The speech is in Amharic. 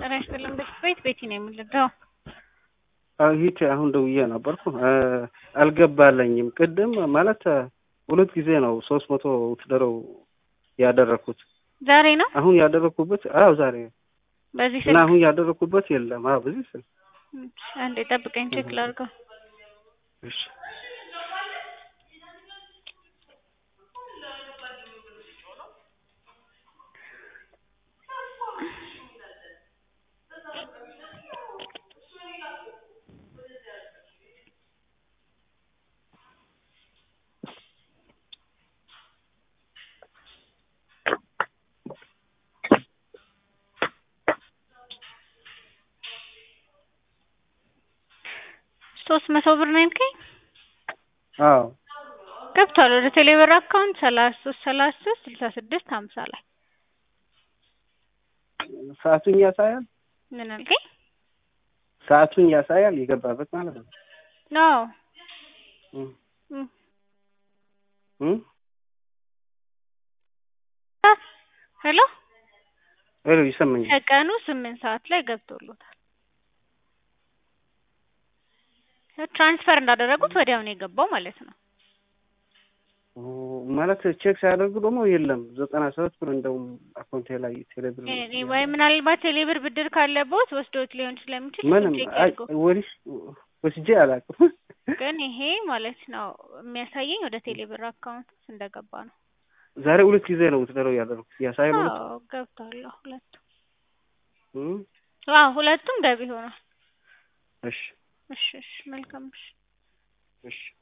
ጤና ይስጥልን ቤት ቤቲ ነው የምልደው። ይህች አሁን ደውዬ ነበርኩ አልገባለኝም። ቅድም ማለት ሁለት ጊዜ ነው ሶስት መቶ ውትደረው ያደረኩት። ዛሬ ነው አሁን ያደረኩበት አዎ ዛሬ በዚህ እና ስልክ አሁን ያደረኩበት የለም። አዎ በዚህ ስልክ አንዴ ጠብቀኝ ቼክ ላድርገው። እሺ ሶስት መቶ ብር ነው ያልከኝ? አዎ ገብቷል ወደ ቴሌብር አካውንት ሰላሳ ሶስት ሰላሳ ሶስት ስልሳ ስድስት ሀምሳ ላይ ሰዓቱን ያሳያል። ምን አልከኝ? ሰዓቱን ያሳያል የገባበት ማለት ነው። ነው እም እም እም ሄሎ ሄሎ ይሰማኛል። ከቀኑ ስምንት ሰዓት ላይ ገብቶሎታል። ትራንስፈር እንዳደረጉት ወዲያው ነው የገባው ማለት ነው። ኦ፣ ማለት ቼክ ሲያደርጉ ደግሞ የለም ዘጠና ሰባት ብር እንደውም አካውንቴ ላይ ቴሌብር እኔ ወይ ምናልባት ቴሌብር ብድር ካለበት ወስዶት ሊሆን ስለሚችል ምንም ቼክ አይ ያድርገው። ወዲህ ወስጄ አላውቅም። ግን ይሄ ማለት ነው የሚያሳየኝ ወደ ቴሌብር አካውንት ውስጥ እንደገባ ነው። ዛሬ ሁለት ጊዜ ነው ውትደረው ያደረኩት ያሳያል ሁለት አዎ ገብቷል። አዎ፣ ሁለቱም እም አዎ ሁለቱም ገቢ ሆኗል። እሺ እሺ እሺ መልካም እሺ እሺ